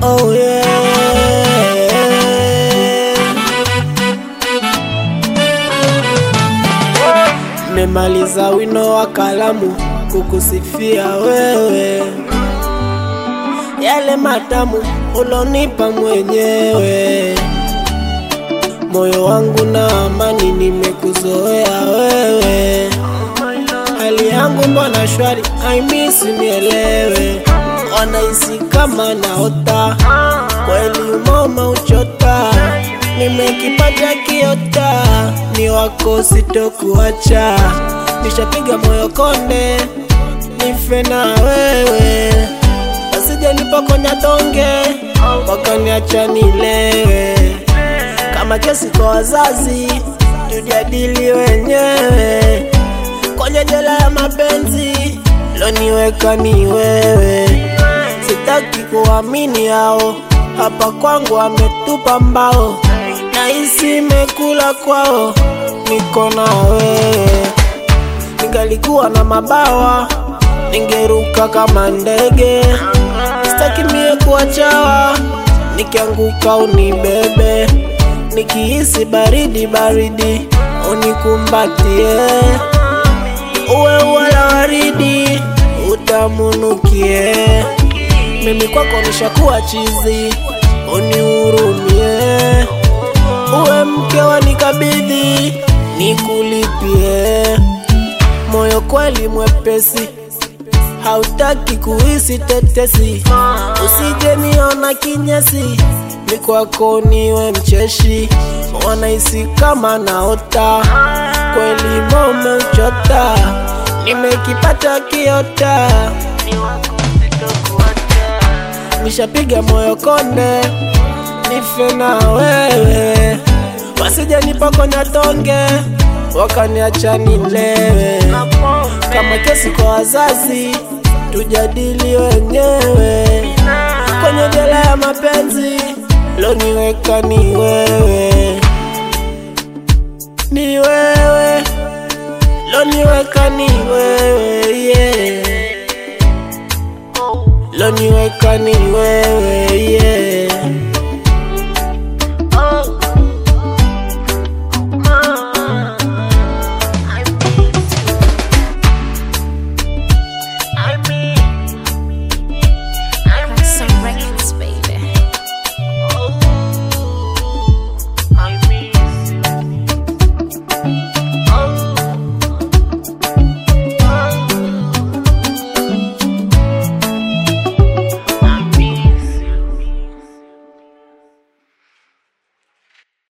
Oh yeah. Memaliza wino wa kalamu kukusifia wewe, yale matamu ulonipa mwenyewe, moyo wangu na amani, nimekuzoea wewe, hali yangu mbona shwari, I miss nielewe, wanahisi kama naota, kweli umoma uchota, nimekipata kiota, ni wako sitokuacha, nishapiga moyo konde, nife na wewe, wasije nipokonya donge, wakaniacha nilewe, kama kesi kwa wazazi, tujadili wenyewe kwenye jela ya mapenzi loniweka ni wewe, sitaki kuamini hao hapa kwangu ametupa mbao, nahisi imekula kwao, niko na wewe. Ningalikuwa na mabawa ningeruka kama ndege, sitaki mie kuachawa, nikianguka unibebe, nikihisi baridi baridi unikumbatie uwe wala waridi utamunukie. Mimi kwako nishakuwa chizi, unihurumie. Uwe mke wa nikabidhi, nikulipie. Moyo kweli mwepesi, hautaki kuhisi tetesi. Usije niona kinyesi, mi kwako niwe mcheshi. Wanahisi kama naota, kweli mome uchota, nimekipata kiota, nishapiga moyo konde, nife na wewe, wasije nipokonya tonge, wakaniacha nilewe, kama kesi kwa wazazi, tujadili wenyewe, kwenye jela ya mapenzi, loniweka ni wewe ni wewe loniweka ni wewe yeah. loniweka ni wewe